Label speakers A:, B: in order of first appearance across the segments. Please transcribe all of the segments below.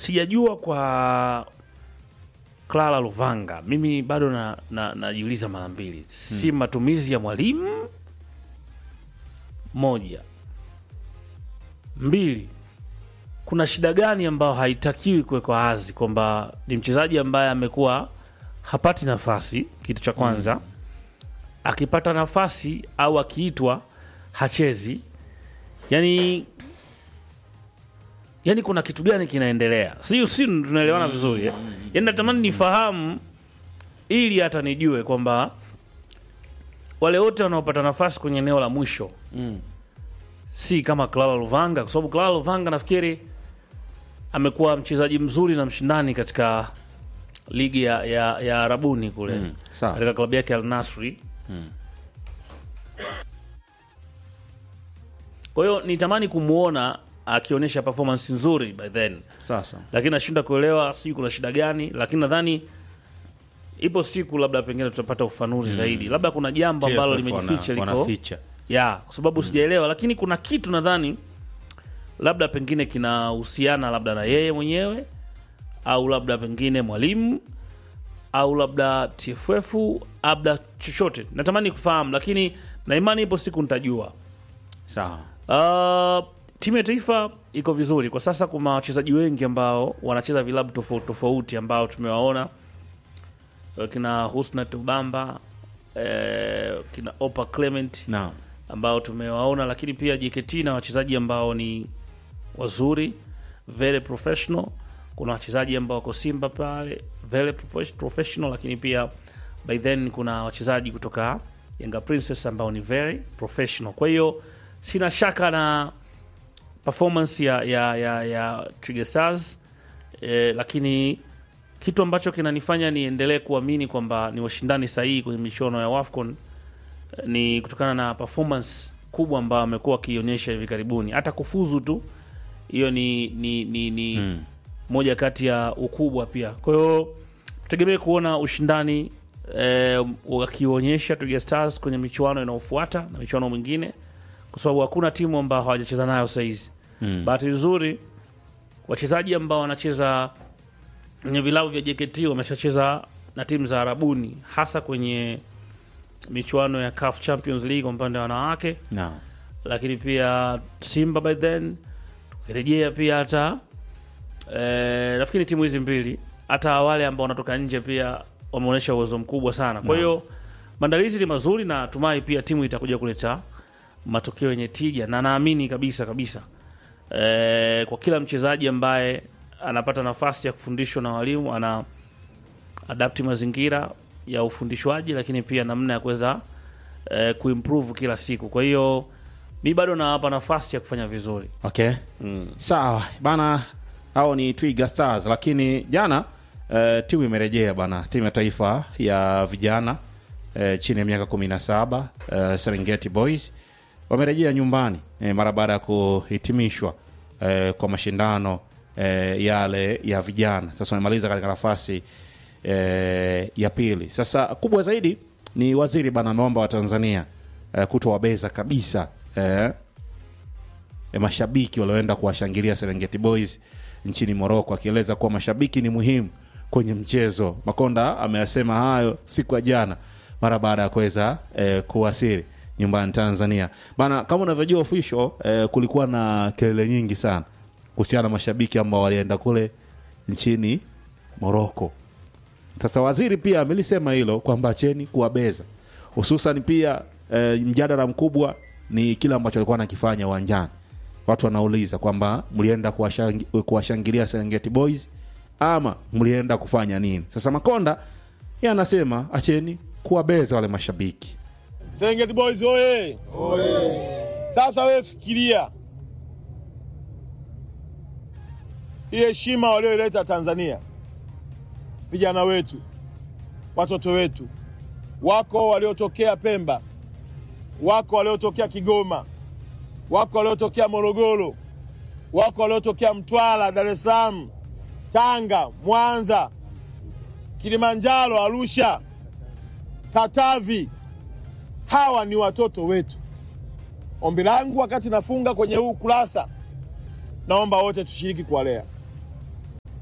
A: sijajua kwa Clara Luvanga, mimi bado na, na, najiuliza mara mbili, si matumizi ya mwalimu moja, mbili, kuna shida gani ambayo haitakiwi kuwekwa wazi kwamba ni mchezaji ambaye amekuwa hapati nafasi, kitu cha kwanza akipata nafasi au akiitwa hachezi, yani yani kuna kitu gani kinaendelea? Si si tunaelewana vizuri eh? Yani natamani nifahamu ili hata nijue kwamba wale wote wanaopata nafasi kwenye eneo la mwisho si kama Clara Luvanga, kwa sababu Clara Luvanga nafikiri amekuwa mchezaji mzuri na mshindani katika ligi ya, ya, ya Arabuni kule
B: Mm, sawa.
A: katika klabu yake Al Nasri. Kwa hiyo nitamani kumwona akionyesha performance nzuri by then,
B: Sasa
A: lakini nashinda kuelewa sijui kuna shida gani, lakini nadhani ipo siku labda pengine tutapata ufafanuzi zaidi, labda kuna jambo ambalo
B: TFF
A: limejificha
B: wana-
A: liko
B: wanaficha.
A: ya kwa sababu sijaelewa, lakini kuna kitu nadhani labda pengine kinahusiana labda na yeye mwenyewe au labda pengine mwalimu au labda TFF labda chochote, natamani kufahamu, lakini na imani ipo siku nitajua.
B: Sawa.
A: Uh, timu ya taifa iko vizuri kwa sasa. Kuna wachezaji wengi ambao wanacheza vilabu tofauti tofauti ambao tumewaona uh, kina Husna Tubamba eh, kina Opa Clement
B: Naam.
A: ambao tumewaona, lakini pia JKT na wachezaji ambao ni wazuri very professional. Kuna wachezaji ambao wako Simba pale very profe- professional, lakini pia by then kuna wachezaji kutoka Yanga Princess ambao ni very professional. Kwa hiyo sina shaka na performance ya, ya, ya, ya Twiga Stars eh, lakini kitu ambacho kinanifanya niendelee kuamini kwamba ni washindani sahihi kwenye michuano ya WAFCON ni kutokana na performance kubwa ambayo amekuwa akionyesha hivi karibuni. Hata kufuzu tu hiyo ni, ni, ni, ni
B: Mm.
A: moja kati ya ukubwa pia. Kwa hiyo tutegemee kuona ushindani eh, wakionyesha Twiga Stars kwenye michuano inayofuata na michuano mingine, kwa sababu hakuna timu ambao hawajacheza nayo sahizi.
B: Mm.
A: Bahati nzuri wachezaji ambao wanacheza kwenye vilabu vya JKT wameshacheza na timu za Arabuni, hasa kwenye michuano ya CAF Champions League kwa upande wa wanawake,
B: Naam.
A: lakini pia Simba by then tukirejea pia hata eh, nafikiri timu hizi mbili hata wale ambao wanatoka nje pia wameonyesha uwezo mkubwa sana. Kwa hiyo maandalizi ni mazuri na tumai pia timu itakuja kuleta matokeo yenye tija, na naamini kabisa kabisa eh, kwa kila mchezaji ambaye anapata nafasi ya kufundishwa na walimu ana adapti mazingira ya ufundishwaji, lakini pia namna ya kuweza eh, kuimprove kila siku. Kwa hiyo mi bado nawapa nafasi ya kufanya vizuri.
B: Okay. Sawa bana, hao ni Twiga Stars, lakini jana eh, timu imerejea bana, timu ya taifa ya vijana eh, chini ya miaka 17 eh, Serengeti Boys wamerejea nyumbani eh, mara baada ya kuhitimishwa eh, kwa mashindano eh, yale ya vijana. Sasa wamemaliza katika nafasi eh, ya pili. Sasa kubwa zaidi ni waziri bana ameomba Watanzania eh, kutowabeza kabisa eh, e, mashabiki walioenda kuwashangilia Serengeti Boys nchini Moroko, akieleza kuwa mashabiki ni muhimu kwenye mchezo. Makonda ameyasema hayo siku ya jana mara baada ya kuweza e, kuwasili nyumbani Tanzania bana. Kama unavyojua official, e, kulikuwa na kelele nyingi sana kuhusiana na mashabiki ambao walienda kule nchini Moroko. Sasa waziri pia amelisema hilo kwamba acheni kuwabeza, hususan pia e, mjadala mkubwa ni kile ambacho alikuwa anakifanya uwanjani. Watu wanauliza kwamba mlienda kuwashangi- kuwashangilia Serengeti Boys ama mlienda kufanya nini? Sasa Makonda yeye anasema acheni kuwabeza wale mashabiki.
C: Serengeti Boys oye! Sasa wewe fikiria hii heshima walioileta Tanzania, vijana wetu, watoto wetu, wako waliotokea Pemba, wako waliotokea Kigoma, wako waliotokea Morogoro, wako waliotokea Mtwara, Dar es Salaam, Tanga, Mwanza, Kilimanjaro, Arusha, Katavi. Hawa ni watoto wetu. Ombi langu wakati nafunga kwenye huu kurasa, naomba wote tushiriki kuwalea.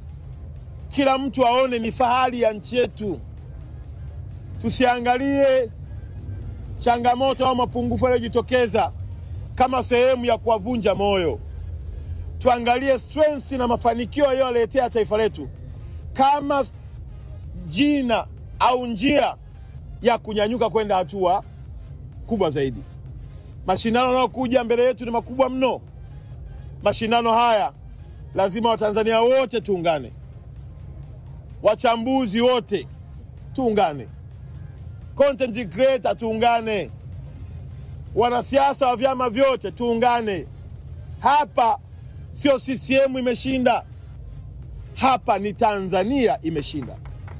C: kila mtu aone ni fahari ya nchi yetu. Tusiangalie changamoto au mapungufu yaliyojitokeza kama sehemu ya kuwavunja moyo. Tuangalie strengths na mafanikio yaliyoletea taifa letu kama jina au njia ya kunyanyuka kwenda hatua kubwa zaidi. Mashindano yanayokuja mbele yetu ni makubwa mno. Mashindano haya lazima Watanzania wote tuungane, wachambuzi wote tuungane, content creator tuungane, wanasiasa wa vyama vyote tuungane. Hapa sio CCM imeshinda, hapa ni Tanzania imeshinda.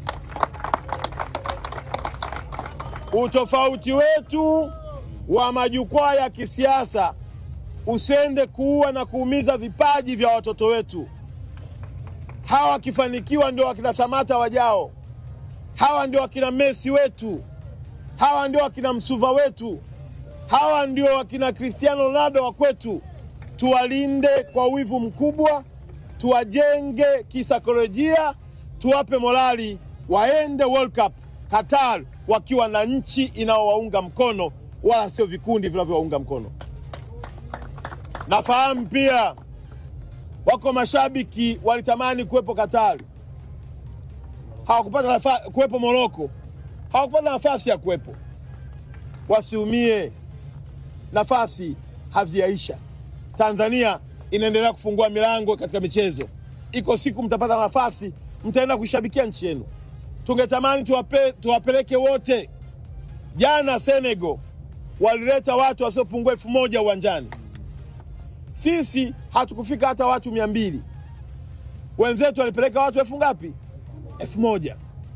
C: Utofauti wetu wa majukwaa ya kisiasa usende kuua na kuumiza vipaji vya watoto wetu. Hawa wakifanikiwa ndio wakina Samata wajao, hawa ndio wakina Messi wetu, hawa ndio wakina Msuva wetu, hawa ndio wakina Cristiano Ronaldo wa kwetu. Tuwalinde kwa wivu mkubwa, tuwajenge kisaikolojia, tuwape morali, waende World Cup Qatar wakiwa na nchi inayowaunga mkono, wala sio vikundi vinavyowaunga mkono. Nafahamu pia wako mashabiki walitamani kuwepo Katari, hawakupata nafasi kuwepo Moroko, hawakupata nafasi ya kuwepo. Wasiumie, nafasi hazijaisha. Tanzania inaendelea kufungua milango katika michezo. Iko siku mtapata nafasi, mtaenda kuishabikia nchi yenu. Tungetamani tuwape, tuwapeleke wote. Jana Senegal walileta watu wasiopungua elfu moja uwanjani sisi hatukufika hata watu mia mbili. Wenzetu walipeleka watu elfu ngapi? elfu moja.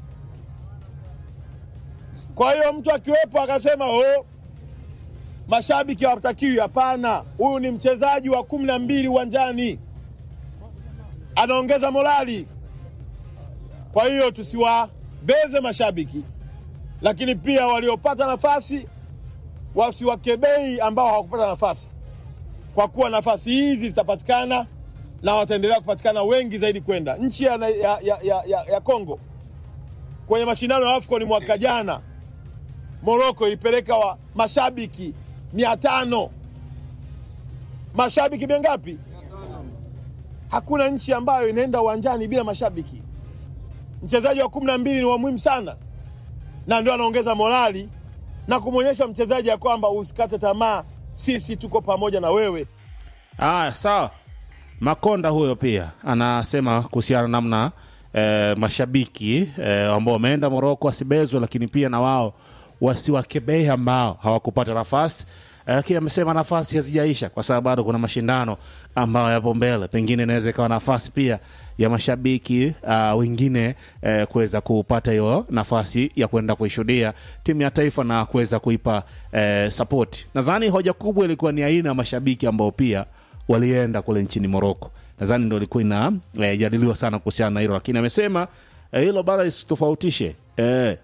C: Kwa hiyo mtu akiwepo akasema oh, mashabiki hawatakiwi. Hapana, huyu ni mchezaji wa kumi na mbili uwanjani, anaongeza morali. Kwa hiyo tusiwabeze mashabiki, lakini pia waliopata nafasi wasiwakebei ambao hawakupata nafasi kwa kuwa nafasi hizi zitapatikana na wataendelea kupatikana wengi zaidi kwenda nchi ya, ya, ya, ya, ya, ya Kongo kwenye mashindano ya AFCON mwaka jana. Moroko ilipeleka wa mashabiki mia tano. Mashabiki mia ngapi? Hakuna nchi ambayo inaenda uwanjani bila mashabiki. Mchezaji wa kumi na mbili ni wa muhimu sana, na ndio anaongeza morali na kumwonyesha mchezaji ya kwamba usikate tamaa sisi tuko pamoja na wewe.
B: Aya, sawa. Makonda huyo pia anasema kuhusiana namna eh, mashabiki eh, ambao wameenda Moroko wasibezwe, lakini pia na wao wasiwakebei ambao hawakupata nafasi eh, lakini amesema nafasi hazijaisha kwa sababu bado kuna mashindano ambayo yapo mbele. Pengine inaweza ikawa nafasi pia ya mashabiki uh, wengine eh, kuweza kupata hiyo nafasi ya kwenda kuishuhudia timu ya taifa na kuweza kuipa eh, sapoti. Nadhani hoja kubwa ilikuwa ni aina ya mashabiki ambao pia walienda kule nchini Moroko. Nadhani ndo ilikuwa inajadiliwa eh, sana kuhusiana na hilo, lakini amesema eh, hilo bara isitofautishe eh,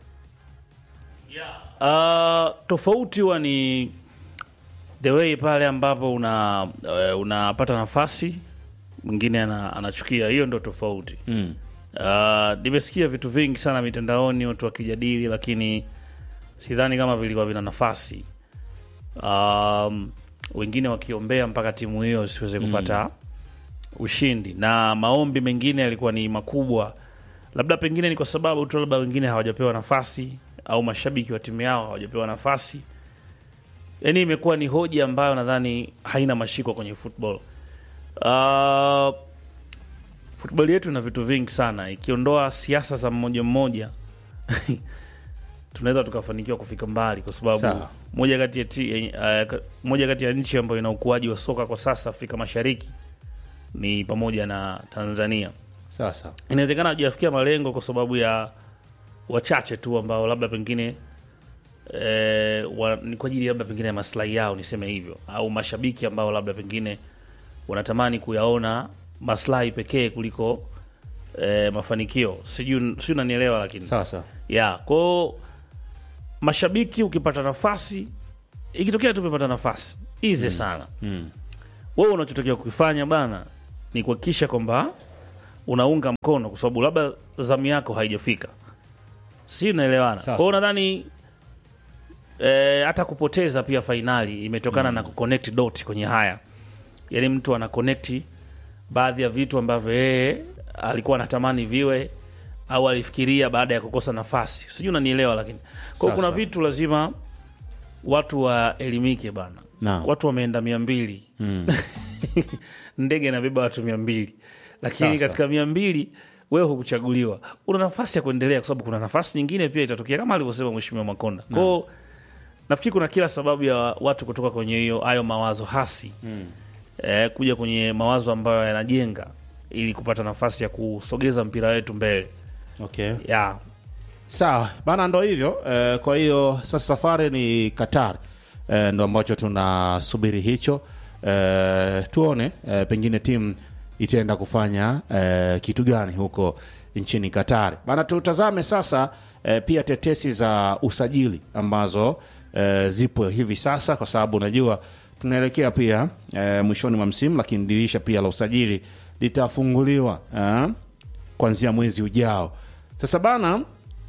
A: Uh, tofauti huwa ni the way pale ambapo una uh, unapata nafasi mwingine ana, anachukia. Hiyo ndo tofauti
B: mm.
A: Uh, nimesikia vitu vingi sana mitandaoni watu wakijadili, lakini sidhani kama vilikuwa vina nafasi. Um, wengine wakiombea mpaka timu hiyo siweze kupata ushindi, na maombi mengine yalikuwa ni makubwa, labda pengine ni kwa sababu tu labda wengine hawajapewa nafasi au mashabiki wa timu yao hawajapewa nafasi. Yani imekuwa ni hoja ambayo nadhani haina mashiko kwenye football. Uh, football yetu ina vitu vingi sana, ikiondoa siasa za mmoja mmoja tunaweza tukafanikiwa kufika mbali, kwa sababu
B: Sawa.
A: moja kati ya ti, uh, moja kati ya nchi ambayo ina ukuaji wa soka kwa sasa Afrika Mashariki ni pamoja na Tanzania.
B: Sasa
A: Inawezekana hajafikia malengo kwa sababu ya wachache tu ambao labda pengine eh, wa, ni kwa ajili labda pengine ya maslahi yao, niseme hivyo, au mashabiki ambao labda pengine wanatamani kuyaona maslahi pekee kuliko eh, mafanikio. Sijui sijui unanielewa, lakini
B: sasa
A: ya kwao mashabiki, ukipata nafasi, ikitokea tu umepata nafasi ize sana
B: mm.
A: wewe unachotakiwa kukifanya bana ni kuhakikisha kwamba unaunga mkono, kwa sababu labda zamu yako haijafika, si unaelewana?
B: Sawa,
A: Kwa hiyo nadhani eh, hata kupoteza pia fainali imetokana na kuconnect dot kwenye haya, yaani mtu ana connect baadhi ya vitu ambavyo yeye alikuwa anatamani viwe au alifikiria baada ya kukosa nafasi, sijui unanielewa. Lakini kwa hiyo
B: Sawa,
A: kuna
B: sawa.
A: vitu lazima watu waelimike bana.
B: Naam.
A: Watu wameenda mia mbili
B: Mm.
A: ndege inabeba watu mia mbili lakini
B: Sasa.
A: katika mia mbili wewe hukuchaguliwa, una nafasi ya kuendelea, kwa sababu kuna nafasi nyingine pia itatokea kama alivyosema Mheshimiwa Makonda. Kwao nafikiri kuna kila sababu ya watu kutoka kwenye hiyo hayo mawazo hasi eh, kuja kwenye mawazo ambayo yanajenga ili kupata nafasi ya kusogeza mpira wetu mbele
B: Okay.
A: ya
B: Sawa bana, ndo hivyo eh, kwa hiyo sasa safari ni Qatar eh, ndo ambacho tunasubiri hicho eh, tuone eh, pengine timu itaenda kufanya eh, kitu gani huko nchini Qatar bana. Tutazame sasa eh, pia tetesi za usajili ambazo eh, zipo hivi sasa, kwa sababu unajua tunaelekea pia eh, mwishoni mwa msimu, lakini dirisha pia la usajili litafunguliwa eh, kuanzia mwezi ujao. Sasa bana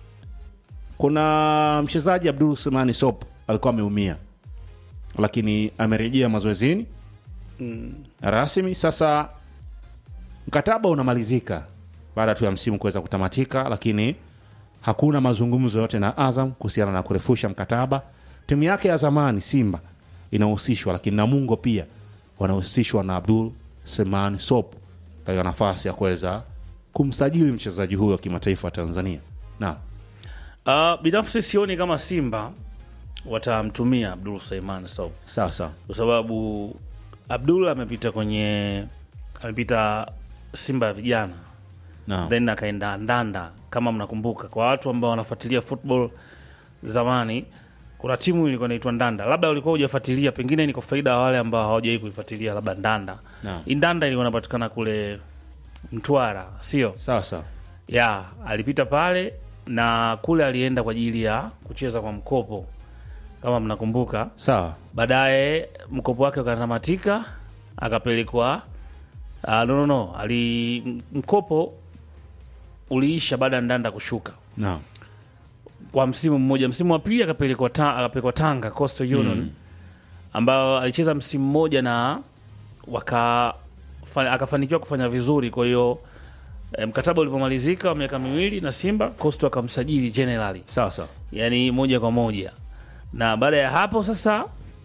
B: kuna mchezaji Abdul Sumani Sop alikuwa ameumia, lakini amerejea mazoezini rasmi. Sasa mkataba unamalizika baada tu ya msimu kuweza kutamatika, lakini hakuna mazungumzo yote na Azam kuhusiana na kurefusha mkataba. Timu yake ya zamani Simba inahusishwa, lakini Namungo pia wanahusishwa na Abdul Semani Sop katika nafasi ya kuweza kumsajili mchezaji huyo wa kimataifa wa Tanzania. Naam.
A: uh, binafsi sioni kama Simba watamtumia Abdul Suleiman Sob
B: sawa sawa
A: kwa sababu Abdul amepita kwenye amepita Simba ya vijana
B: Naam.
A: then akaenda Ndanda, kama mnakumbuka, kwa watu ambao wanafuatilia football zamani, kuna timu ilikuwa inaitwa Ndanda, labda ulikuwa hujafuatilia, pengine ni kwa faida ya wale ambao hawajawahi kuifuatilia, labda Ndanda.
B: Naam.
A: Hii Ndanda ilikuwa inapatikana kule Mtwara, sio
B: sawa sawa
A: ya alipita pale na kule alienda kwa ajili ya kucheza kwa mkopo, kama mnakumbuka.
B: sawa
A: Baadaye mkopo wake ukatamatika, akapelekwa uh, no, no, no. Ali, m- mkopo uliisha baada ya Ndanda kushuka
B: naam
A: kwa msimu mmoja. Msimu wa pili akapelekwa ta, akapelekwa Tanga Coastal Union ambao alicheza msimu mmoja na waka fa, akafanikiwa kufanya vizuri. Kwa hiyo eh, mkataba ulivyomalizika wa miaka miwili na Simba, Coastal akamsajili generally
B: sawa sawa
A: yani moja kwa moja, na baada ya hapo sasa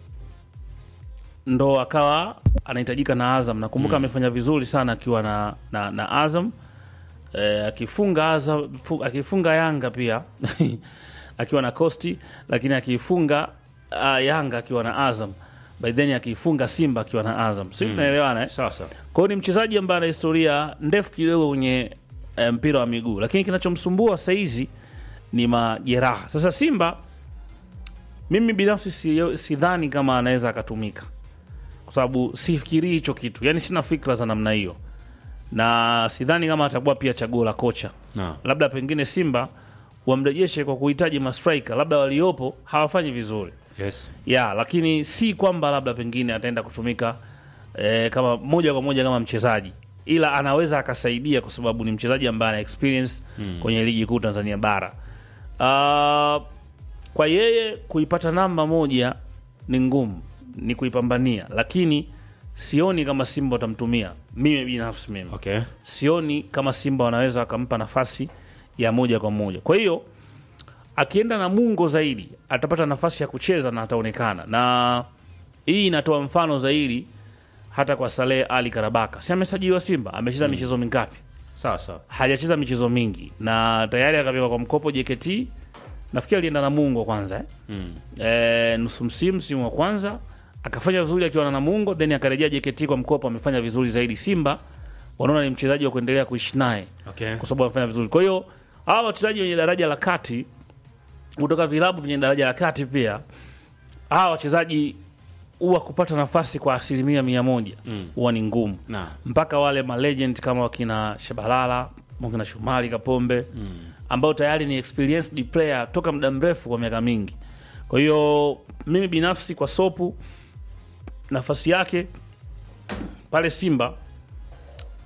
A: ndo akawa anahitajika na Azam. Nakumbuka amefanya vizuri sana akiwa na, na, na Azam e, akifunga Azam, fu, akifunga Yanga pia akiwa na Costi, lakini akifunga uh, Yanga akiwa na Azam by then akifunga Simba akiwa na Azam, si tunaelewana eh?
B: sawa sawa
A: Kwa hiyo ni mchezaji ambaye ana historia ndefu kidogo kwenye eh, mpira wa miguu, lakini kinachomsumbua saizi ni majeraha. Sasa Simba, mimi binafsi si- sidhani kama anaweza akatumika, kwa sababu sifikirii hicho kitu, yani sina fikra za namna hiyo, na sidhani kama atakuwa pia chaguo la kocha.
B: naam
A: Labda pengine Simba wamrejeshe kwa kuhitaji mastrika, labda waliopo hawafanyi vizuri
B: yes
A: ya lakini si kwamba labda pengine ataenda kutumika eh, kama moja kwa moja kama mchezaji, ila anaweza akasaidia kwa sababu ni mchezaji ambaye ana experience kwenye ligi kuu Tanzania bara. Ah, kwa yeye kuipata namba moja ni ngumu, ni kuipambania, lakini sioni kama Simba watamtumia. Mimi binafsi mimi
B: okay
A: sioni kama Simba wanaweza wakampa nafasi ya moja kwa moja. Kwa hiyo akienda na Mungo zaidi atapata nafasi ya kucheza na ataonekana, na hii inatoa mfano zaidi hata kwa Saleh Ali Karabaka. Si amesajiliwa Simba, amecheza michezo mingapi?
B: sawa sawa
A: Hajacheza michezo mingi na tayari akapelekwa kwa mkopo JKT. Nafikiri alienda na Mungo kwanza eh?
B: mm.
A: e, nusu msimu msimu wa kwanza akafanya vizuri akiwa na Namungo, then akarejea JKT kwa mkopo, amefanya vizuri zaidi. Simba wanaona ni mchezaji wa kuendelea kuishi naye
B: okay
A: kwa sababu amefanya vizuri. Kwa hiyo hawa wachezaji wenye daraja la kati kutoka vilabu vyenye daraja la kati pia hawa wachezaji huwa kupata nafasi kwa asilimia mia moja huwa ni ngumu
B: naam
A: mpaka wale malegend kama wakina Shabalala wakina Shumari Kapombe ambao tayari ni experienced player toka muda mrefu kwa miaka mingi. Kwa hiyo mimi binafsi kwa Sopu nafasi yake pale Simba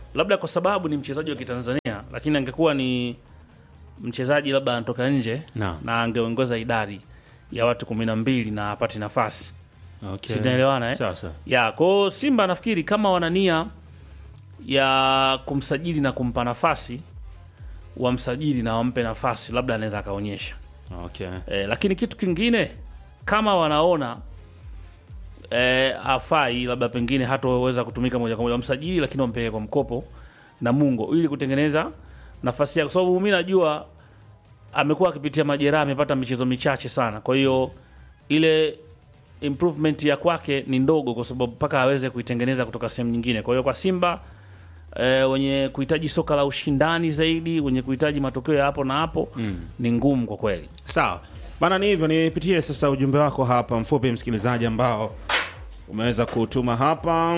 A: labda kwa sababu ni mchezaji wa Kitanzania, lakini angekuwa ni mchezaji labda anatoka nje
B: Naam.
A: na angeongoza idadi ya watu kumi na mbili na apate nafasi
B: Okay.
A: Tunaelewana, eh?
B: Sawa sawa.
A: ya kwao. Simba nafikiri kama wana nia ya kumsajili na kumpa nafasi, wamsajili na wampe nafasi, labda anaweza akaonyesha
B: Okay.
A: e, lakini kitu kingine kama wanaona e, afai labda pengine hataweza kutumika moja kwa moja, wamsajili lakini wampeleke kwa mkopo na Mungo ili kutengeneza nafasi yake, kwa sababu mi najua amekuwa akipitia majeraha, amepata michezo michache sana, kwa hiyo ile improvement ya kwake ni ndogo, kwa sababu mpaka aweze kuitengeneza kutoka sehemu nyingine. Kwa hiyo kwa Simba e, wenye kuhitaji soka la ushindani zaidi, wenye kuhitaji matokeo ya hapo na hapo ni ngumu kwa kweli.
B: Sawa bana, ni hivyo. Nipitie sasa ujumbe wako hapa mfupi, msikilizaji, ambao umeweza kutuma hapa.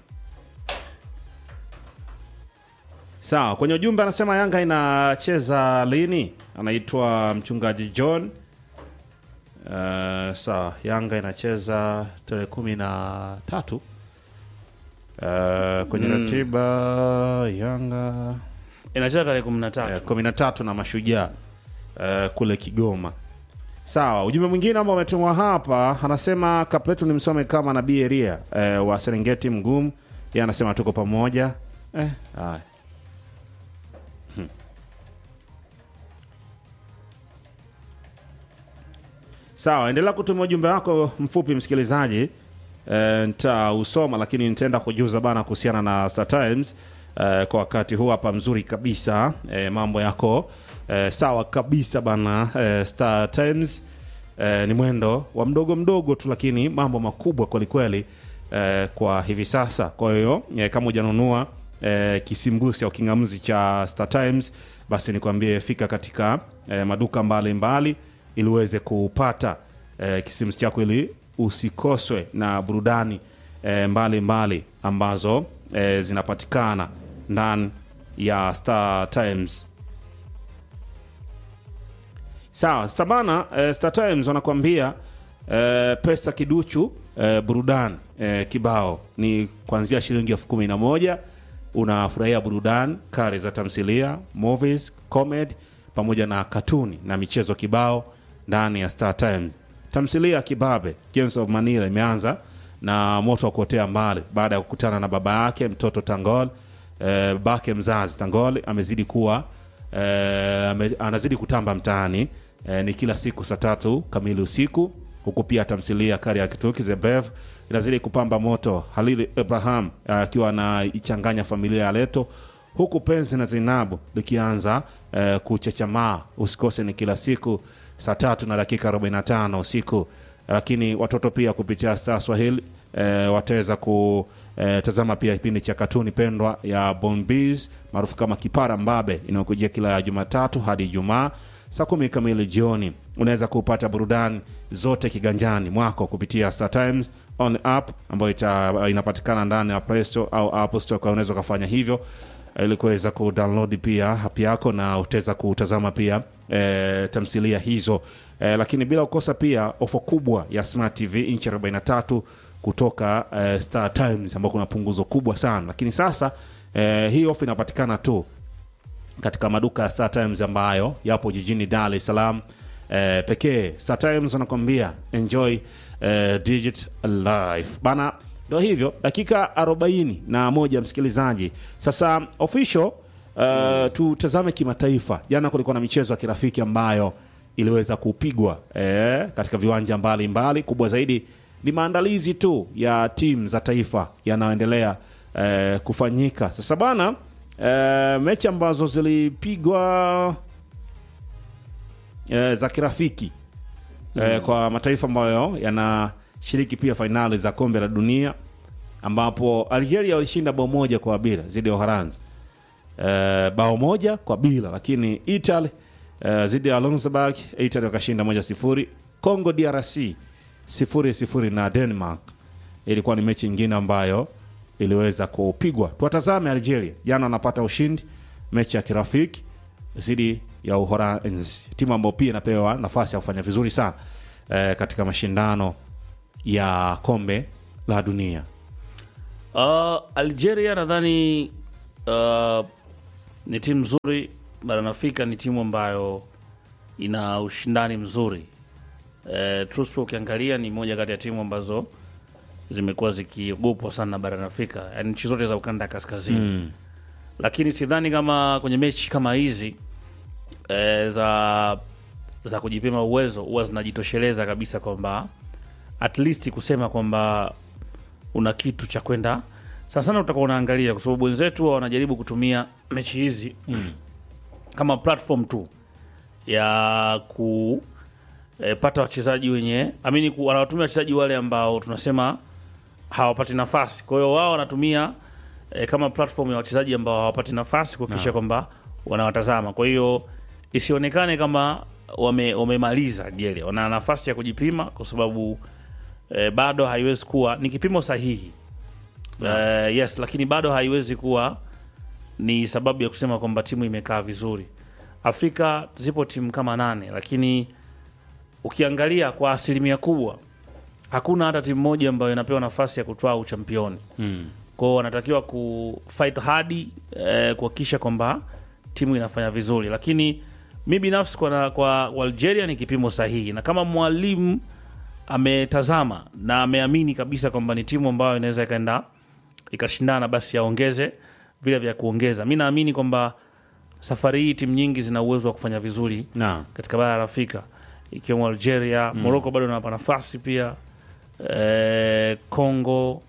B: Sawa, kwenye ujumbe anasema Yanga inacheza lini? Anaitwa mchungaji John. Uh, sawa, Yanga inacheza tarehe kumi na tatu uh, kwenye ratiba Yanga
A: Inacheza tarehe kumi na tatu.
B: eh, kumi na tatu na Mashujaa eh, kule Kigoma. Sawa, ujumbe mwingine ambao umetumwa hapa anasema kapletu ni msome kama nabii Elia eh, wa Serengeti Mgumu. Yeye anasema tuko pamoja eh, haya. Hmm. Sawa, endelea kutuma ujumbe wako mfupi msikilizaji. E, nitausoma lakini nitaenda kujuza bana kuhusiana na Star Times e, kwa wakati huu hapa mzuri kabisa e, mambo yako e, sawa kabisa bana e, Star Times e, ni mwendo wa mdogo mdogo tu lakini mambo makubwa kwelikweli e, kwa hivi sasa. Kwa hiyo e, kama hujanunua e, kisimbusi au kingamuzi cha Star Times basi nikwambie fika katika e, maduka mbalimbali ili uweze kupata e, kisimbusi chako ili usikoswe na burudani e, mbalimbali ambazo e, zinapatikana ndani ya Star Times. Sawa, sasa bana e, Star Times wanakuambia e, pesa kiduchu e, burudani e, kibao ni kuanzia shilingi elfu kumi na moja unafurahia burudani kari za tamthilia, movies, comedy pamoja na katuni na michezo kibao ndani ya Star Times. Tamthilia ya Kibabe Games of Manila imeanza na moto wa kuotea mbali baada ya kukutana na baba yake mtoto Tangol. E, babake mzazi Tangol amezidi kuwa e, ame, anazidi kutamba mtaani e, ni kila siku saa tatu kamili usiku, huku pia tamthilia kari ya kituki Zebev inazidi kupamba moto, Halili Ibrahim akiwa anaichanganya familia ya Leto, huku penzi na Zainabu likianza e, kuchechamaa. Usikose, ni kila siku saa tatu na dakika 45 usiku. Lakini watoto pia kupitia Star Swahili e, wataweza kutazama pia kipindi cha katuni pendwa ya Bombis maarufu kama Kipara Mbabe inayokujia kila Jumatatu hadi Ijumaa saa kumi kamili jioni. Unaweza kupata burudani zote kiganjani mwako kupitia Star Times on app ambayo ita, inapatikana ndani ya Play Store au Apple Store. Kwa unaweza ukafanya hivyo ili kuweza kudownload pia app yako na utaweza kutazama pia e, tamthilia hizo e, lakini bila kukosa pia ofa kubwa ya Smart TV inchi 43 kutoka e, Star Times ambao kuna punguzo kubwa sana, lakini sasa e, hii ofa inapatikana tu katika maduka ya Star Times ambayo yapo jijini Dar es Salaam eh, pekee. Star Times wanakwambia enjoy eh, digit life bana. Ndo hivyo, dakika arobaini na moja msikilizaji. Sasa official uh, tutazame kimataifa. Jana kulikuwa na michezo ya kirafiki ambayo iliweza kupigwa eh, katika viwanja mbalimbali mbali. Kubwa zaidi ni maandalizi tu ya timu za taifa yanayoendelea eh, kufanyika sasa bana. Eh, mechi ambazo zilipigwa eh, za kirafiki eh, kwa mataifa ambayo yanashiriki pia fainali za kombe la dunia ambapo Algeria walishinda bao moja kwa bila dhidi ya Uholanzi eh, bao moja kwa bila, lakini Italy eh, dhidi ya Luxembourg Italy wakashinda moja sifuri. Congo DRC sifuri sifuri na Denmark. Ilikuwa ni mechi nyingine ambayo iliweza kupigwa. Tuwatazame Algeria, jana wanapata ushindi mechi ya kirafiki dhidi ya Uholanzi, timu ambayo pia inapewa nafasi ya kufanya vizuri sana eh, katika mashindano ya kombe la dunia.
A: Uh, Algeria nadhani uh, ni timu nzuri barani Afrika, ni timu ambayo ina ushindani mzuri. Uh, Trustful ukiangalia ni moja kati ya timu ambazo zimekuwa zikiogopwa sana barani Afrika, yani nchi zote za ukanda ya kaskazini
B: Mm.
A: lakini sidhani kama kwenye mechi kama hizi e, za za kujipima uwezo huwa zinajitosheleza kabisa kwamba at least kusema kwamba una kitu cha kwenda sana sana, utakuwa unaangalia kwa sababu wenzetu huwa wanajaribu kutumia mechi hizi
B: Mm.
A: kama platform tu ya ku e, pata wachezaji wenye amini ku, wanawatumia wachezaji wale ambao tunasema hawapati nafasi. Kwa hiyo wao wanatumia e, kama platform ya wachezaji ambao hawapati nafasi kuhakikisha kwamba wanawatazama. Kwa hiyo isionekane kama wame, wamemaliza jele, wana nafasi ya kujipima kwa sababu e, bado haiwezi kuwa ni kipimo sahihi e, yes, lakini bado haiwezi kuwa ni sababu ya kusema kwamba timu imekaa vizuri. Afrika zipo timu kama nane, lakini ukiangalia kwa asilimia kubwa hakuna hata timu moja ambayo inapewa nafasi ya kutwaa uchampioni.
B: Mm.
A: Kwao wanatakiwa kufight hadi eh, kuhakikisha kwamba timu inafanya vizuri, lakini mi binafsi kwa, kwa Algeria ni kipimo sahihi, na kama mwalimu ametazama na ameamini kabisa kwamba ni timu ambayo inaweza ikaenda ikashindana, basi aongeze vile vya kuongeza. Mi naamini kwamba safari hii timu nyingi zina uwezo wa kufanya vizuri
B: Naam.
A: katika bara la Afrika ikiwemo Algeria, Morocco bado inawapa nafasi pia, eh, Congo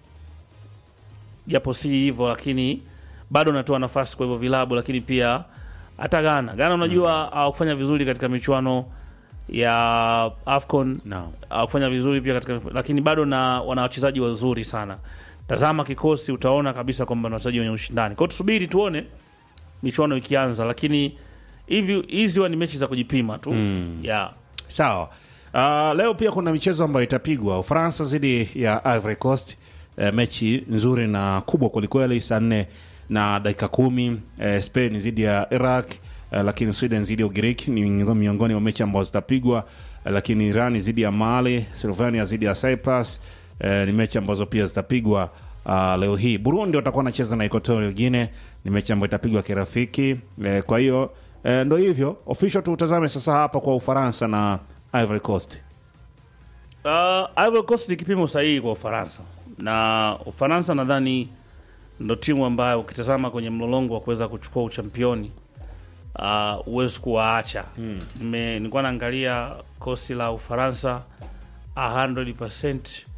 A: japo si hivyo, lakini bado natoa nafasi kwa hivyo vilabu, lakini pia hata Ghana. Ghana unajua hawakufanya vizuri katika michuano ya AFCON
B: Naam.
A: hawakufanya vizuri pia katika, lakini bado na wana wachezaji wazuri sana. Tazama kikosi, utaona kabisa kwamba ni wachezaji wenye ushindani. Kwa hiyo tusubiri tuone michuano ikianza, lakini hivi hizi huwa ni mechi za kujipima tu
B: Mm.
A: yeah.
B: Sawa. Uh, leo pia kuna michezo ambayo itapigwa Ufaransa dhidi ya Ivory Coast. Uh, mechi nzuri na kubwa kwelikweli, saa nne na dakika kumi. Uh, Spain dhidi ya Iraq. Uh, lakini Sweden dhidi ya Ugiriki ni miongoni- miongoni mwa mechi ambazo zitapigwa. Uh, lakini Iran dhidi ya Mali, Slovenia dhidi ya Cyprus uh, ni mechi ambazo pia zitapigwa uh, leo hii. Burundi watakuwa wanacheza na Equatorial Guinea, ni mechi ambayo itapigwa kirafiki. Uh, kwa hiyo uh, ndo hivyo official, tutazame sasa hapa kwa Ufaransa na Ivory Coast.
A: Uh, Ivory Coast ni kipimo sahihi kwa Ufaransa na Ufaransa nadhani ndo timu ambayo ukitazama kwenye mlolongo wa kuweza kuchukua uchampioni uh, huwezi kuwaacha. Nime- Nilikuwa naangalia kosi la Ufaransa 100%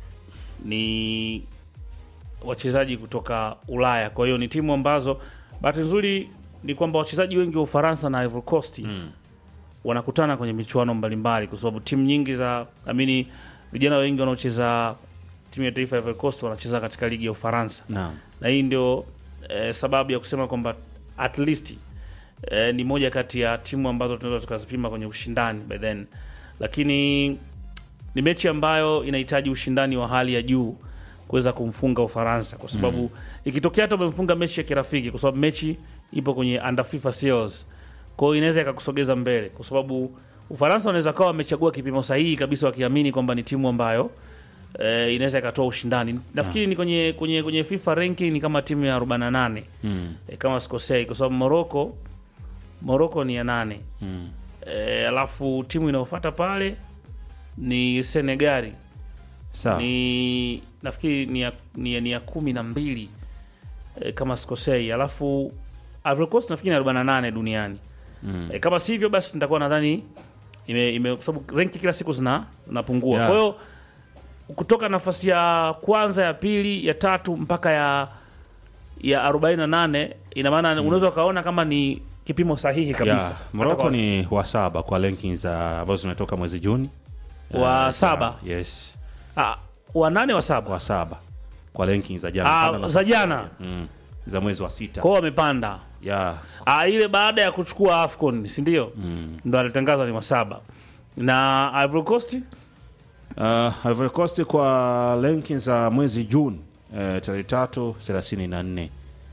A: ni wachezaji kutoka Ulaya, kwa hiyo ni timu ambazo bahati nzuri ni kwamba wachezaji wengi wa Ufaransa na Ivory Coast wanakutana kwenye michuano mbalimbali, kwa sababu timu nyingi za amini, vijana wengi wanaocheza timu ya taifa ya Ivory Coast wanacheza katika ligi ya Ufaransa,
B: Naam.
A: na hii ndio eh, sababu ya kusema kwamba at least eh, ni moja kati ya timu ambazo tunaweza tukazipima kwenye ushindani by then, lakini ni mechi ambayo inahitaji ushindani wa hali ya juu kuweza kumfunga Ufaransa kwa sababu ikitokea hata umemfunga mechi ya kirafiki, kwa sababu mechi ipo kwenye under FIFA series, kwa hiyo inaweza ikakusogeza mbele, kwa sababu Ufaransa wanaweza kawa wamechagua kipimo sahihi kabisa, wakiamini kwamba ni timu ambayo eh, inaweza ikatoa ushindani. Nafikiri ni kwenye, kwenye, kwenye FIFA ranking ni kama timu ya 48
B: Mm.
A: eh, kama sikosei, kwa sababu Morocco Morocco ni ya nane
B: Mm.
A: eh, alafu timu inayofuata pale ni Senegali
B: Sawa.
A: ni nafikiri ni ya, ni ya, ni ya kumi na mbili e, kama sikosei, alafu Ivory Coast nafikiri ni arobaini na nane duniani
B: Mm.
A: e, kama si hivyo basi nitakuwa nadhani ime, ime, kwa sababu renki kila siku zina zinapungua
B: Yeah.
A: kwa hiyo kutoka nafasi ya kwanza ya pili ya tatu mpaka ya ya 48 ina maana unaweza ukaona kama ni kipimo sahihi kabisa
B: Yeah. Morocco
A: Hata
B: ni wa saba kwa rankings za ambazo zimetoka mwezi Juni.
A: Wa
B: Eh,
A: saba?
B: Yes.
A: kwa- ah, wa nane wa saba
B: Wa saba kwa rankings za jana.
A: Ah,
B: Panda nafasi
A: za jana
B: Mm. Za mwezi wa sita.
A: kwao wamepanda
B: Yeah.
A: Ah, ile baada ya kuchukua AFCON si ndio?
B: Mm.
A: Ndo alitangaza ni wasaba na Ivory Coast
B: Uh, Ivory Coast kwa rankings za mwezi Juni eh, tarehe tatu thelathini na nne.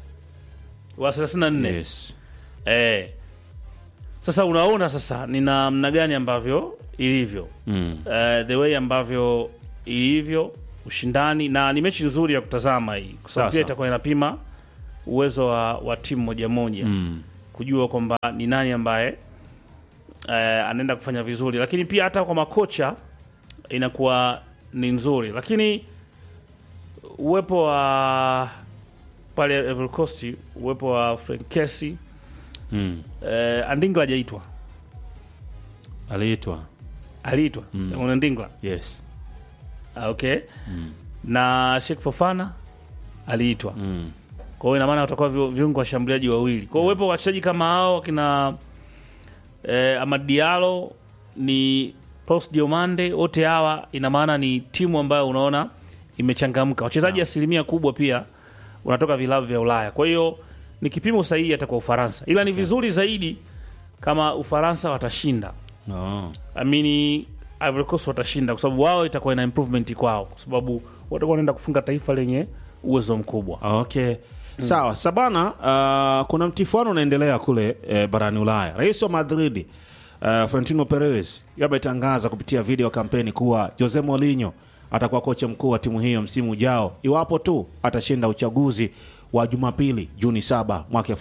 A: wa 34
B: Yes.
A: eh. Sasa unaona sasa ni namna gani ambavyo ilivyo
B: Mm.
A: eh, the way ambavyo ilivyo ushindani, na ni mechi nzuri ya kutazama hii kwa sababu
B: Sasa.
A: pia itakuwa inapima uwezo wa, wa timu moja moja
B: Mm.
A: kujua kwamba ni nani ambaye eh, anaenda kufanya vizuri, lakini pia hata kwa makocha inakuwa ni nzuri, lakini uwepo wa pale Ivory Coast, uwepo wa Frank Kessie
B: Mm.
A: eh, Andingla hajaitwa,
B: aliitwa
A: aliitwa mm. Andingla
B: yes
A: Ah, okay na Sheikh Fofana aliitwa
B: mm.
A: kwa hiyo ina maana watakuwa vi- viungo washambuliaji wawili. Kwa hiyo uwepo wa wachezaji kama hao kina eh, Amad Diallo ni Paulus Diomande, wote hawa ina maana ni timu ambayo unaona imechangamka. Wachezaji asilimia kubwa pia wanatoka vilabu vya Ulaya, kwa hiyo ni kipimo sahihi hata kwa Ufaransa, ila ni vizuri zaidi kama Ufaransa watashinda
B: no.
A: amini Ivory Coast watashinda kwa sababu wao itakuwa ina improvement kwao, kwa sababu watakuwa wanaenda kufunga taifa lenye uwezo mkubwa.
B: Okay. Sawa sabana. Uh, kuna mtifuano unaendelea kule eh, barani Ulaya. Rais wa Madrid uh, Florentino Perez yametangaza kupitia video kampeni kuwa Jose Mourinho atakuwa kocha mkuu wa timu hiyo msimu ujao iwapo tu atashinda uchaguzi wa Jumapili Juni 7 mwaka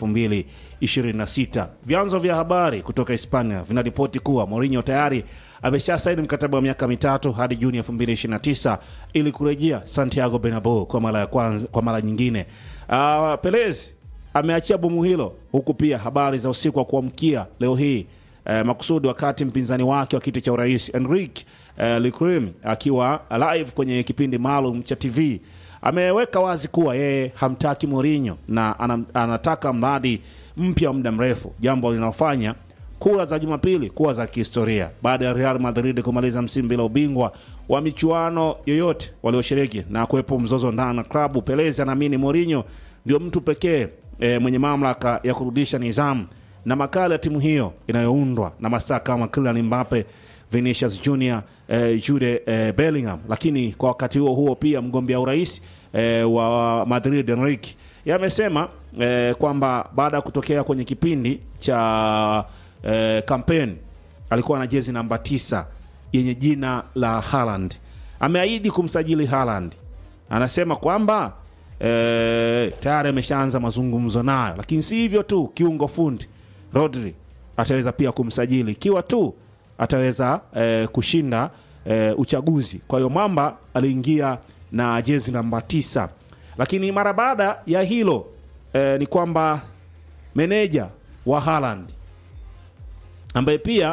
B: 2026. Vyanzo vya habari kutoka Hispania vinaripoti kuwa Mourinho tayari amesha saini mkataba wa miaka mitatu hadi Juni 2029 ili kurejea Santiago Bernabeu kwa mara ya kwanza, kwa mara nyingine. Uh, Perez ameachia bomu hilo huku pia habari za usiku wa kuamkia leo hii eh, makusudi wakati mpinzani wake wa kiti cha urais Enrique eh, Leclerc akiwa live kwenye kipindi maalum cha TV ameweka wazi kuwa yeye hamtaki Mourinho na anam, anataka mradi mpya wa muda mrefu, jambo linalofanya kura za Jumapili kuwa za kihistoria baada ya Real Madrid kumaliza msimu bila ubingwa wa michuano yoyote walioshiriki na kuwepo mzozo ndani na klabu. Perez anaamini Mourinho ndio mtu pekee e, mwenye mamlaka ya kurudisha nidhamu na makala ya timu hiyo inayoundwa na mastaa kama Kylian Mbappe, Vinicius Junior, eh, Jude eh, Bellingham. Lakini kwa wakati huo huo pia mgombea urais eh, wa Madrid Enrique yamesema eh, kwamba baada ya kutokea kwenye kipindi cha eh, kampeni alikuwa na jezi namba tisa yenye jina la Haaland. Ameahidi kumsajili Haaland. Anasema kwamba eh, tayari ameshaanza mazungumzo nayo, lakini si hivyo tu, kiungo fundi Rodri ataweza pia kumsajili ikiwa tu ataweza eh, kushinda eh, uchaguzi. Kwa hiyo Mwamba aliingia na jezi namba tisa, lakini mara baada ya hilo eh, ni kwamba meneja wa Haaland ambaye pia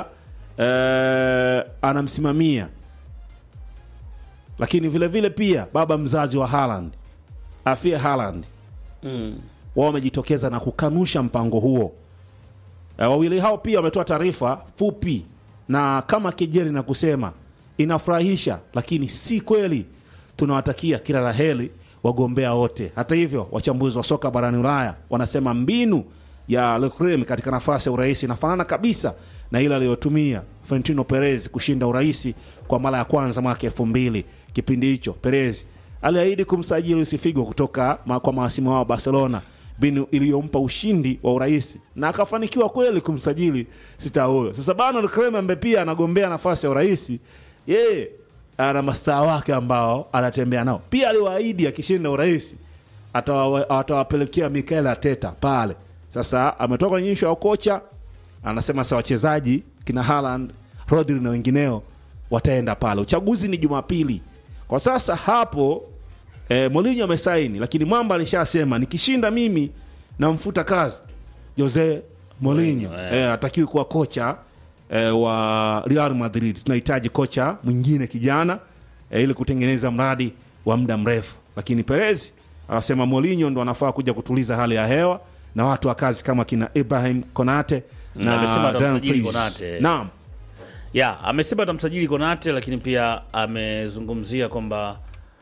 B: eh, anamsimamia lakini vile vile pia baba mzazi wa Haaland Afia Haaland
A: Mm.
B: wao wamejitokeza na kukanusha mpango huo. E, wawili hao pia wametoa taarifa fupi na kama kejeli na kusema inafurahisha, lakini si kweli. Tunawatakia kila la heri wagombea wote. Hata hivyo, wachambuzi wa soka barani Ulaya wanasema mbinu ya Leclerc katika nafasi ya urais inafanana kabisa na ile aliyotumia Florentino Perez kushinda urais kwa mara ya kwanza mwaka elfu mbili. Kipindi hicho Perez aliahidi kumsajili Luis Figo kutoka ma, kwa mahasimu wao Barcelona, mbinu iliyompa ushindi wa urais na akafanikiwa kweli kumsajili sita huyo. Sasa bana Leclerc ambaye pia anagombea nafasi ya urais, yeye ana mastaa wake ambao anatembea nao. Pia aliwaahidi akishinda urais atawa- atawapelekea Mikel Arteta pale. Sasa ametoka kwenye ishu ya ukocha, anasema sa wachezaji kina Haaland, Rodri na wengineo wataenda pale. Uchaguzi ni Jumapili. Kwa sasa hapo eh, Mourinho amesaini, lakini Mwamba alishasema nikishinda mimi namfuta kazi Jose Mourinho.
A: Mourinho, eh.
B: Eh, hatakiwi kuwa kocha eh, wa Real Madrid. Tunahitaji kocha mwingine kijana eh, ili kutengeneza mradi wa muda mrefu, lakini Perez anasema Mourinho ndo anafaa kuja kutuliza hali ya hewa na watu wa kazi kama kina Ibrahim Konate
A: Na amesema
B: na
A: atamsajili
B: Dumfries.
A: Konate.
B: Naam.
A: ya amesema atamsajili Konate, lakini pia amezungumzia kwamba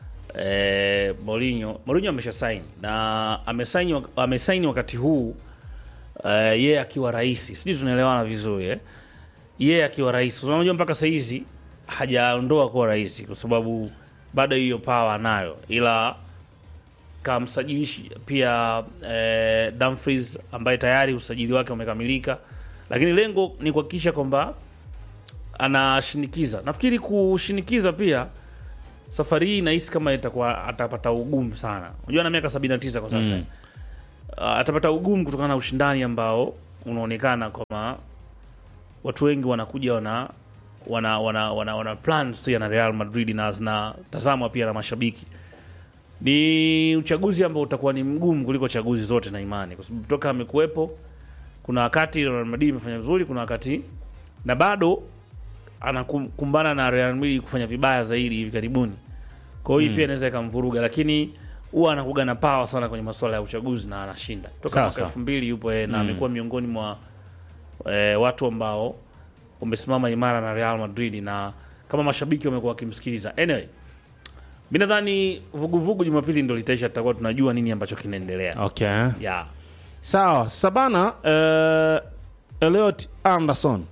A: eh, Mourinho Mourinho amesha saini na amesaini amesaini wakati huu eh, yeye akiwa rais, sijui tunaelewana vizuri eh? Yeye akiwa rais, kwa sababu unajua mpaka saa hizi hajaondoa kuwa rais, kwa sababu bado hiyo power anayo, ila kamsajilishi pia eh, Dumfries ambaye tayari usajili wake umekamilika, lakini lengo ni kuhakikisha kwamba anashinikiza. Nafikiri kushinikiza pia safari hii nahisi kama itakuwa atapata ugumu sana. Unajua ana miaka 79 kwa sasa. uh, atapata ugumu kutokana na ushindani ambao unaonekana kwamba watu wengi wanakuja wana wana wana wana, wana plans pia na Real Madrid na zinatazamwa pia na mashabiki. Ni uchaguzi ambao utakuwa ni mgumu kuliko chaguzi zote na imani, kwa sababu toka amekuwepo, kuna wakati Real Madrid imefanya vizuri, kuna wakati na bado anakumbana na Real Madrid kufanya vibaya zaidi hivi karibuni. Kwa hiyo hii pia inaweza ikamvuruga, lakini huwa anakuga na power sana kwenye masuala ya uchaguzi na anashinda toka
B: Sawa,
A: mwaka
B: sawa.
A: elfu mbili yupo yeye na amekuwa miongoni mwa eh, watu ambao wamesimama imara na Real Madrid na kama mashabiki wamekuwa wakimsikiliza. Anyway, mi nadhani vuguvugu Jumapili ndo litaisha, tutakuwa tunajua nini ambacho kinaendelea.
B: Okay.
A: Yeah.
B: Sawa, Sabana uh, Elliot Anderson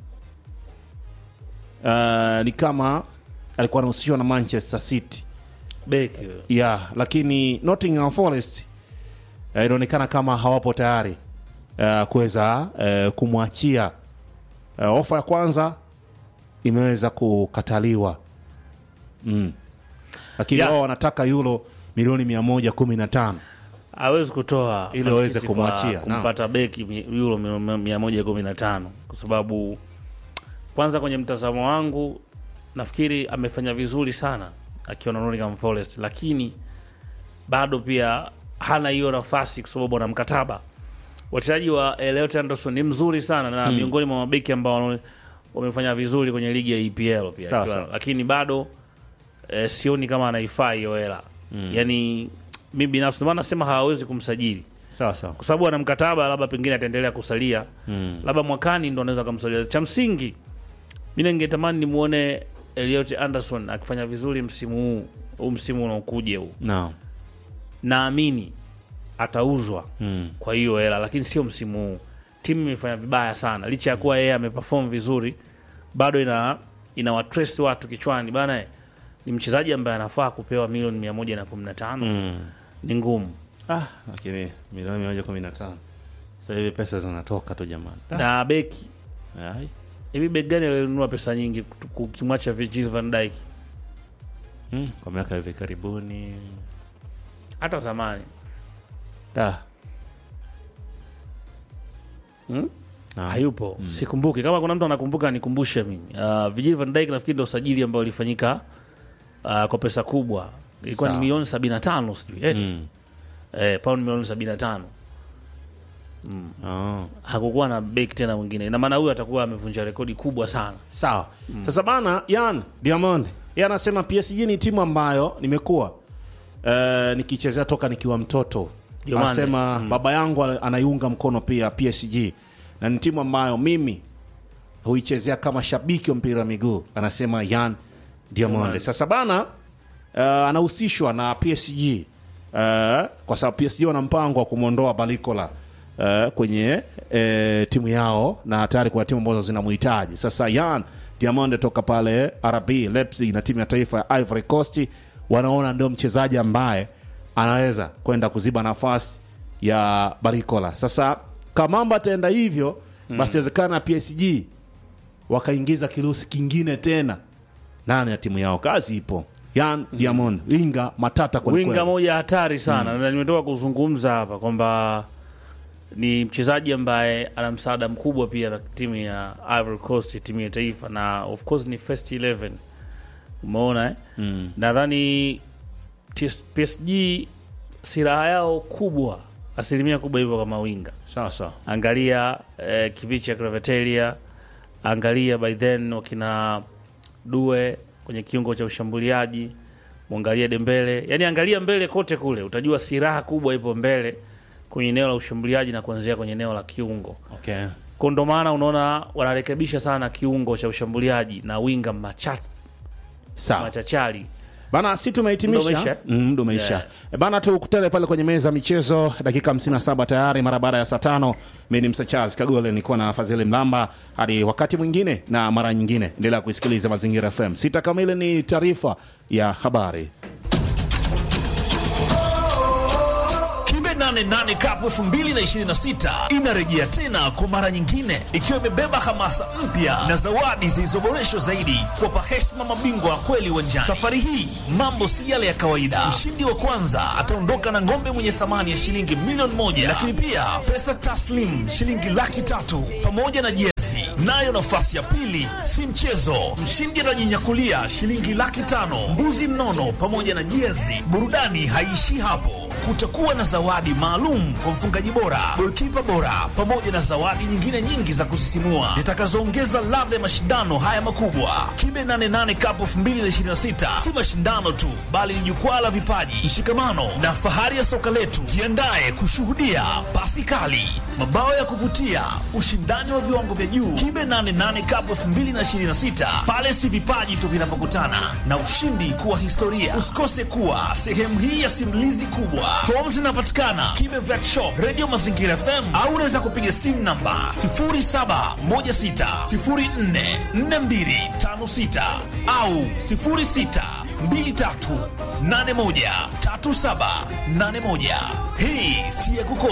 B: uh, ni kama alikuwa anahusishwa na Manchester City
A: Beki huyo.
B: yeah, lakini Nottingham Forest uh, inaonekana kama hawapo tayari uh, kuweza uh, kumwachia uh, ofa ya kwanza imeweza kukataliwa mm. lakini
A: Yeah.
B: wao wanataka euro milioni mia moja kumi na tano
A: hawezi kutoa
B: Ili
A: Man
B: waweze
A: City
B: kumwachia,
A: kwa
B: naam.
A: kumpata beki mi- euro mi- mia moja kumi na tano kwa sababu kwanza kwenye mtazamo wangu nafikiri amefanya vizuri sana akiwa na Nottingham Forest, lakini bado pia hana hiyo nafasi kwa sababu ana mkataba. Wachezaji wa Elliot Anderson ni mzuri sana na miongoni mwa mabeki ambao wana- wamefanya vizuri kwenye ligi ya EPL pia
B: Sawa,
A: akiwa-
B: sawa.
A: lakini bado eh, sioni kama anaifaa hiyo hela yani mi binafsi ndio maana nasema hawawezi kumsajili
B: sawa sawa
A: kwa sababu ana mkataba, labda pengine ataendelea kusalia
B: mm.
A: labda mwakani ndo anaweza kumsalia. Cha msingi mi ningetamani nimuone Elliot Anderson akifanya vizuri msimu huu huu msimu unaokuja huu,
B: no.
A: naamini atauzwa
B: mm.
A: kwa hiyo hela, lakini sio msimu huu. Timu imefanya vibaya sana, licha ya kuwa yeye ameperform vizuri, bado ina ina watrace watu kichwani bana, eh, ni mchezaji ambaye anafaa kupewa milioni mia moja na kumi na tano
B: mm.
A: ni ngumu
B: ah, lakini milioni mia moja kumi na tano sasa hivi pesa zinatoka tu jamani Ah,
A: na beki
B: ai.
A: hivi beki gani alinunua pesa nyingi kutu- ukimwacha Virgil van Dijk
B: mm. kwa miaka hivi karibuni
A: hata zamani
B: da
A: hmm?
B: Ah.
A: hayupo sikumbuki kama kuna mtu anakumbuka nikumbushe mimi uh, Virgil van Dijk nafikiri ndo usajili ambao ulifanyika uh, kwa pesa kubwa ilikuwa ni
B: Sawa.
A: milioni 75 sijui eti
B: mm.
A: eh, pound milioni 75
B: oh.
A: hakukuwa na beki tena mwingine ina maana huyu atakuwa amevunja rekodi kubwa sana
B: sawa sasa bana yan diamond yeye anasema psg ni timu ambayo nimekuwa uh, nikichezea toka nikiwa mtoto
A: Diamande.
B: anasema baba yangu ana- anaiunga mkono pia psg na ni timu ambayo mimi huichezea kama shabiki wa mpira wa miguu anasema yan diamond
A: Diamande.
B: sasa bana uh, anahusishwa na psg uh, kwa sababu psg wana mpango wa kumwondoa balikola uh, kwenye uh, timu yao na tayari kuna timu ambazo zinamhitaji sasa yan diamond toka pale rb leipzig na timu ya taifa ya ivory coast wanaona ndio mchezaji ambaye anaweza kwenda kuziba nafasi ya barikola sasa kamamba ataenda hivyo basi inawezekana psg wakaingiza kirusi kingine tena ndani ya timu yao kazi ipo yan diamond winga matata kwelikweli.
A: winga moja hatari sana na nimetoka kuzungumza hapa kwamba ni mchezaji ambaye ana msaada mkubwa pia na timu ya Ivory Coast, timu ya taifa, na of course ni first 11 umeona eh?
B: Mm.
A: nadhani TS PSG silaha yao kubwa asilimia kubwa hivyo kama winga
B: sawa sawa
A: angalia eh, kivicha Gravetelia, angalia by then wakina Due kwenye kiungo cha ushambuliaji, mwangalia Dembele, yani angalia mbele kote kule, utajua silaha kubwa ipo mbele kwenye eneo la ushambuliaji na kuanzia kwenye eneo la kiungo.
B: okay.
A: Kwa ndo maana unaona wanarekebisha sana kiungo cha ushambuliaji na winga macha,
B: sawa
A: machachari
B: bana si
A: Muda
B: tumehitimisha
A: umeisha?
B: Mm, muda umeisha
A: Yeah.
B: Eh, bana tukutane pale kwenye meza ya michezo dakika 57 tayari mara baada ya saa tano mi ni msachaz kagole nilikuwa na fadhili mlamba hadi wakati mwingine na mara nyingine endelea kuisikiliza mazingira fm sita kamili ni taarifa ya habari
D: Kibe 88 88 Cup 2026 inarejea tena kwa mara nyingine ikiwa imebeba hamasa mpya na zawadi zilizoboreshwa zaidi kuwapa heshima mabingwa wa kweli uwanjani. Safari hii mambo si yale ya kawaida. Mshindi wa kwanza ataondoka na ng'ombe mwenye thamani ya shilingi milioni moja, lakini pia pesa taslim shilingi laki tatu pamoja na jezi. Nayo nafasi ya pili si mchezo, mshindi atajinyakulia shilingi laki tano, mbuzi mnono pamoja na jezi. Burudani haiishii hapo kutakuwa na zawadi maalum kwa mfungaji bora, golikipa bora, pamoja na zawadi nyingine nyingi za kusisimua zitakazoongeza ladha ya mashindano haya makubwa. Kibe 88 Cup 2026 si mashindano tu, bali ni jukwaa la vipaji, mshikamano na fahari ya soka letu. Jiandae kushuhudia pasi kali, mabao ya kuvutia, ushindani wa viwango vya juu. Kibe 88 Cup 2026 pale si vipaji tu vinapokutana na ushindi kuwa historia. Usikose kuwa sehemu hii ya simulizi kubwa. Fomu zinapatikana Kibe Vet Shop, Radio Mazingira FM au unaweza kupiga simu namba 0716044256 au 0623813781. Hii si ya kukosa.